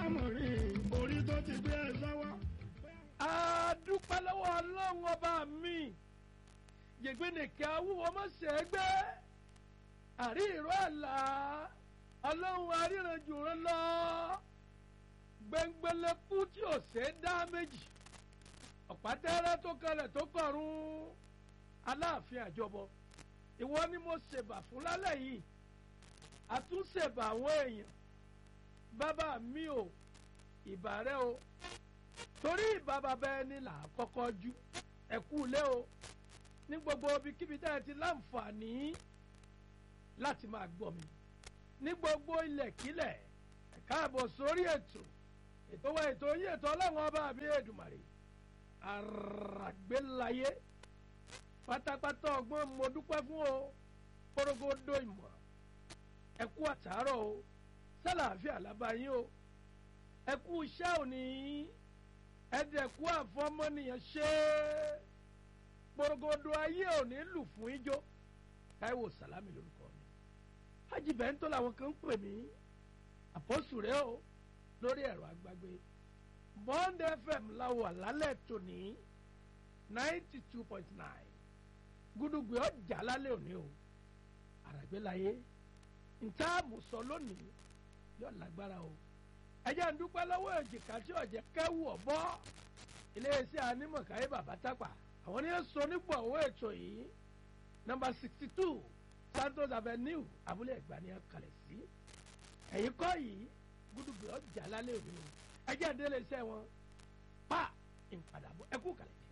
lámọ̀rí orí tó ti gbé ẹ sọ́wọ́. a dúpẹ́ lọ́wọ́ ọlọ́run ọba mi yègbénìkẹ́ awúwo mọ́sẹ̀ẹ́gbẹ́ àrí ìró àlá ọlọ́run aríranjù rán lọ gbẹngbẹlẹ́kú tí ò ṣe é dá méjì ọ̀pátẹ́rẹ́ tó kalẹ̀ tó kọ̀run aláàfin àjọbọ ìwọ ni mo ṣèbà fún lálẹ́ yìí àtúnṣèbà àwọn èèyàn bàbá mi ò ìbà rẹ o torí ìbà bàbá ẹni là á kọ́kọ́ jú ẹ̀kú ilé o ní gbogbo ibikíbi tá ẹ ti láǹfààní láti máa gbọ́ mi ní gbogbo ilẹ̀kílẹ̀ ẹ káàbọ̀ sórí ètò ètò wa ètò yín ètò ọlọ́run ọba àbí èdùmàrè àràgbélayé pátápátá ọgbọ́n mo dúpẹ́ fún o kórógódó ìmọ̀ ẹ kú àtàárọ̀ o sálàáfíà lábáyín o ẹ kú iṣẹ́ òní ẹ dẹ̀ kú àfọmọ́nìyàn ṣe é kórógódó ayé òní lù fún ijó táíwò sàlámì lórúkọ mi hajj bẹ́ńtò làwọn kan ń pè mí àpọ́sù rẹ o lórí ẹ̀rọ agbágbé bond fm láwọ̀ àlálẹ̀ tòní ninety two point nine gúdúgbì ọjà lálẹ́ òní o àràgbélayé nta àmùsọ lónìí yóò lágbára o ẹjẹ ń dúpẹ́ lọ́wọ́ èjìká tí ọ̀jẹ̀ kẹ́wù ọ̀bọ iléeṣẹ́ anímọ̀káyé bàbá tápà àwọn ní sọ nípò owó ètò yìí nọ́mbà sixty two santos avenue abúlé ẹ̀gbá ni a kalẹ̀ sí ẹ̀yìn kọ́ yìí gúdúgbì ọjà lálẹ́ òní o ẹjẹ ń délé iṣẹ́ wọn pa ìpadàbọ̀ ẹkú kalẹ̀.